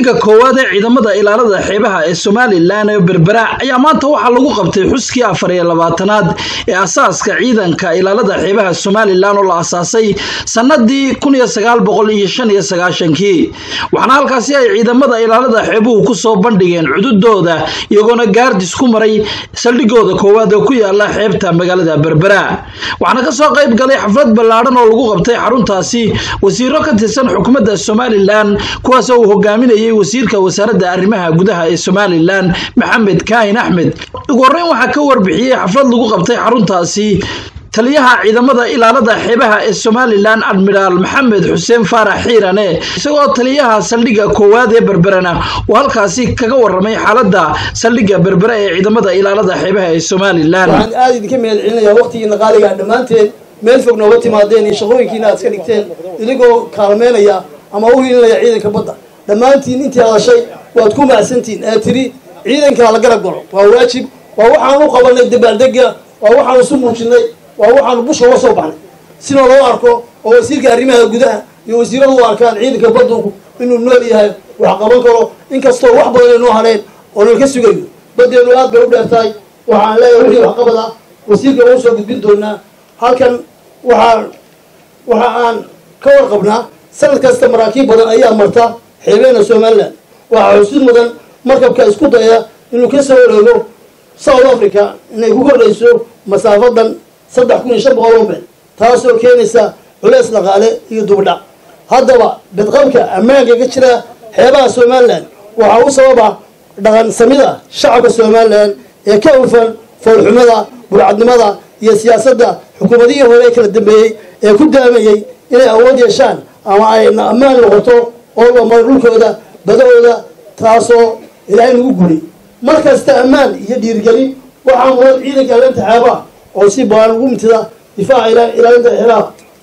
saldhigga koowaad ee ciidamada ilaalada xeebaha ee somalilan ee berbera ayaa maanta waxaa lagu qabtay xuskii afar iyo labaatanaad ee asaaska ciidanka ilaalada xeebaha somalilan oo la asaasay sanadii kun iyo sagaal boqol iyo shan iyo sagaashankii waxaana halkaasi ay ciidamada ilaalada xeebuhu kusoo bandhigeen cududooda iyagoona gaardis ku maray saldhigooda koowaad oo ku yaala xeebta magaalada berbera waxaana kasoo qayb galay xaflad ballaadhan oo lagu qabtay xaruntaasi wasiiro ka tirsan xukuumadda somalilan kuwaasoo uu hogaaminayay wasiirka wasaaradda arrimaha gudaha ee somalilan maxamed kaahin axmed ugu horreyn waxaa ka warbixiyey xaflad lagu qabtay xaruntaasi taliyaha ciidamada ilaalada xeebaha ee somalilan admiraal maxamed xuseen faarax xiirane isagoo taliyaha saldhigga koowaad ee berberena uu halkaasi kaga waramay xaaladda saldhigga berbere ee ciidamada ilaalada xeebaha ee somalilan waxaan aada idinka mahad celinayaa waqtigiina qaaliga dhammaanteen meel fog nooga timaadeen iyo shaqooyinkiina aad iska dhigteen idigoo kaalmeynaya ama u hilinaya ciidanka badda dhammaantiin intii hadashay waad ku macsantihiin ee tiri ciidanka la garab galo waa waajib waa waxaan u qabanay dabaaldega waa waxaan isu muujinay waa waxaanu busha uga soo baxnay sina loo arko oo wasiirka arrimaha gudaha iyo wasiiradu u arkaan ciidanka badunku inuu nool yahay wax qaban karo inkastoo wax badan aynoo hadheen oo nalka sugayo badeenu aad bay u dheertahay waxaan leeyahay wixii waxqabad ah wasiirka uu soo gudbin doonaa halkan waxaa waxa aan ka warqabnaa sanad kasta maraakiib badan ayaa marta xeebeena somalilan waxaa xusid mudan markabka isku daya inuu ka soo wareego south africa inay ku kordhayso masaafadan saddex kun iyo shan boqol oo meel taasoo keenaysa culeys dhaqaale iyo dubadhac haddaba bedqabka ammaanka ka jira xeebaha somalilan waxaa u sababa dhaqan samida shacabka somalilan ee ka hufan foolxumada burcadnimada iyo siyaasadda xukuumadihii hore ee kala dambeeyey ee ku daamayey inay awood yeeshaan ama ay ammaan noqoto oo lamaro dhulkooda badahooda taasoo ilaahay nagu guri mar kasta ammaan iyo dhiirgelin waxaa mudan ciidanka ilaalinta xeebaha oo si baan ugu mintida difaaca ilaalinta xeebaha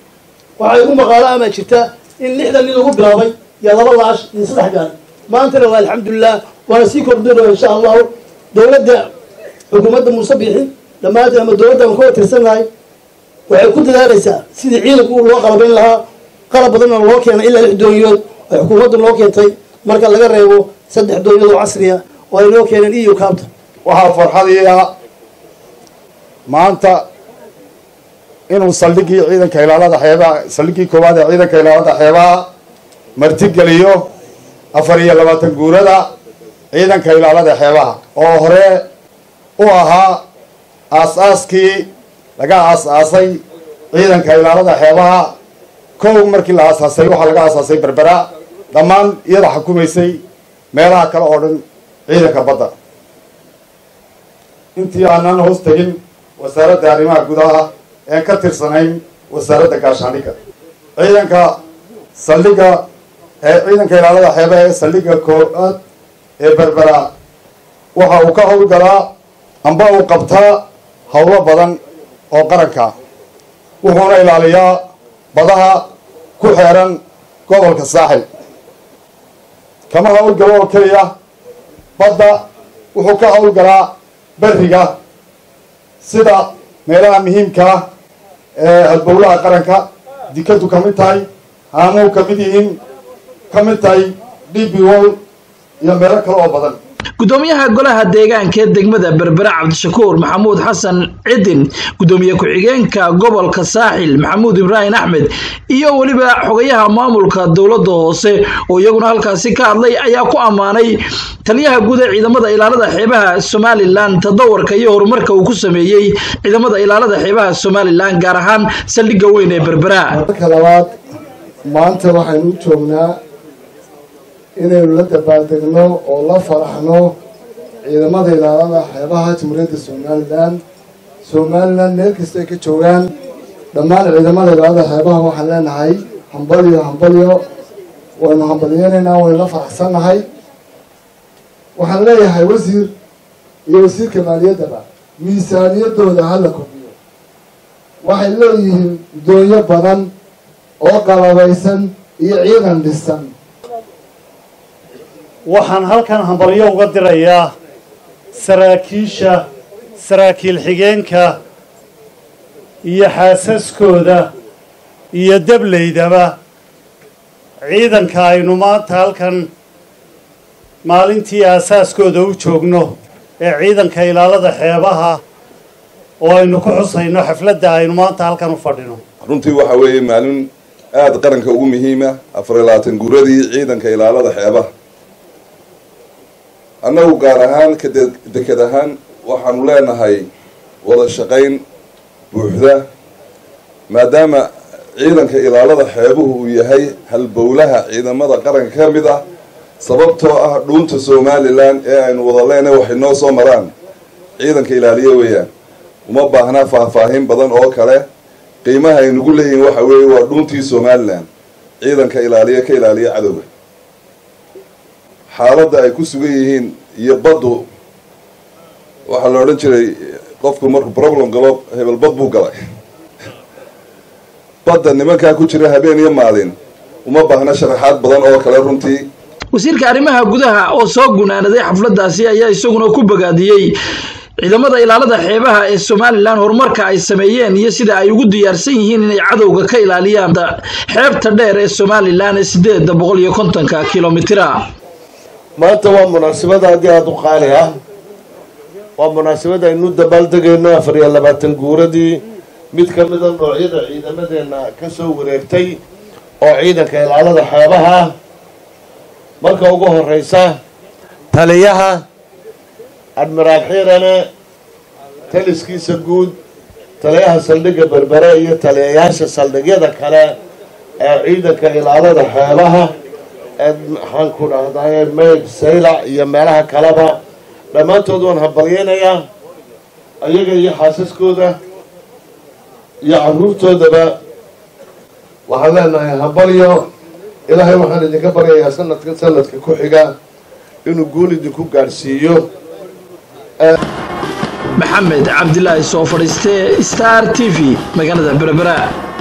waxaa igu maqaalo ama jirta in lixdan nin lagu bilaabay iyo laba laash iyo saddex gaari maantana waa alxamdulilah waana sii kordhino insha allahu dowladda xukuumadda muuse biixi dhammaanteen ama dowladda aan ka tirsannahay waxay ku dadaalaysaa sidii ciidanku loo qalabayn lahaa qalab badanna loo keenay ilaa lix dooniyood oo xukuumadda loo keentay marka laga reebo saddex dooniyood oo casriya oo ay noo keeneen iyo kaabta waxaa farxadiia maanta inuu saldhiggii ciidanka ilaalada xeebaha saldhiggii koowaad ee ciidanka ilaalada xeebaha martigeliyo afar iyo labaatan guurada ciidanka ilaalada xeebaha oo hore u ahaa aas-aaskii laga aas-aasay ciidanka ilaalada xeebaha kow markii la aasaasay waxaa laga aasaasay berbera dhammaan iyada xukumaysay meelaha kale oo dhan ciidanka badda intii aanan hoos tegin wasaaradda arrimaha gudaha een ka tirsanayn wasaaradda gaashaandhigga ciidanka saldhigga ee ciidanka ilaalada xeebaha ee saldhigga koowaad ee berbera waxa uu ka howlgalaa amba uu qabtaa howlo badan oo qaranka wuxuuna ilaaliyaa badaha ku xeeran gobolka saaxil kama howlgalo oo keliya badda wuxuu ka howlgalaa beriga sida meelaha muhiimkaa ee halbowlaha qaranka dikadu ka mid tahay haamuhu ka mid yihiin ka mid tahay db wol iyo meelo kale oo badan gudoomiyaha golaha deegaanka ee degmada berbere cabdishakuur maxamuud xasan cidin gudoomiye ku-xigeenka gobolka saaxil maxamuud ibraahim axmed iyo weliba xogayaha maamulka dowladda hoose oo iyaguna halkaasi ka hadlay ayaa ku ammaanay taliyaha guud ee ciidamada ilaalada xeebaha somalilan tadawarka iyo horumarka uu ku sameeyey ciidamada ilaalada xeebaha somalilan gaar ahaan saldhigga weyn ee berbera marka labaad maanta waxaynu u joognaa inaynu la dabaaldegno oo la faraxno ciidamada ilaalada xeebaha jamhuuriyadda somalilan somalilan meel kasta ay ka joogaan dhammaan ciidamada ilaalada xeebaha waxaan leenahay hambalyo hambalyo waynu hambalyeynaynaa waynu la faraxsannahay waxaan leeyahay wasiir iyo wasiirka maaliyaddaba miisaaniyadooda hala kordhiyo waxay leeyihiin doonyo badan oo qalabaysan iyo ciidan dhisan waxaan halkan hambalyo uga dirayaa saraakiisha saraakiil xigeenka iyo xaasaskooda iyo deblaydaba ciidanka aynu maanta halkan maalintii aasaaskooda u joogno ee ciidanka ilaalada xeebaha oo aynu ku xusayno xafladda aynu maanta halkan u fadhino runtii waxa weeye maalin aada qaranka ugu muhiima afar iyo labaatan guuradii ciidanka ilaalada xeebaha annagu gaar ahaan ka deked ahaan waxaanu leenahay wada shaqayn buuxda maadaama ciidanka ilaalada xeebuhu uu yahay halbowlaha ciidamada qaranka ka mid ah sababtoo ah dhuunta somalilan ee aynu wada leenahay waxay noo soo maraan ciidanka ilaaliye weeyaan uma baahnaa faahfaahin badan oo kale qiimaha ay nagu leeyihiin waxa weeye waa dhuuntii somalilan ciidanka ilaaliye ka ilaaliya cadowga xaaladda ay ku sugan yihiin iyo baddu waxaa la odhan jiray qofku markuu problem galo hebel bad buu galay badda nimankaa ku jira habeen iyo maalin uma baahna sharaxaad badan oo kale runtii wasiirka arrimaha gudaha oo soo gunaanaday xafladdaasi ayaa isaguna ku bogaadiyey ciidamada ilaalada xeebaha ee somalilan horumarka ay sameeyeen iyo sida ay ugu diyaarsan yihiin inay cadowga ka ilaaliyaan xeebta dheer ee somalilan ee sideeda boqol iyo kontonka kilomitira maanta waa munaasabad aad iyo aada u qaali ah waa munaasabad aynu dabaaldegayno afar iyo labaatan guuradii mid ka mida noocyada ciidamadeenna ka soo wareegtay oo ciidanka ilaalada xeebaha ah marka ugu horeysa taliyaha admiraal xiirane taliskiisa guud taliyaha saldhigga berbere iyo taliyayaasha saldhigyada kale ee ciidanka ilaalada xeebaha ee maxaan ku dhahdaye meyd saylac iyo meelaha kaleba dhammaantood waan hambalyeynayaa ayaga iyo xaasaskooda iyo caruurtoodaba waxaan leenahay hambalyo ilaahay waxaan idinka baryayaa sanadka sanadka ku xiga inuu guul idinku gaadhsiiyo maxamed cabdilaahi soo fadhiiste star t v magaalada berbera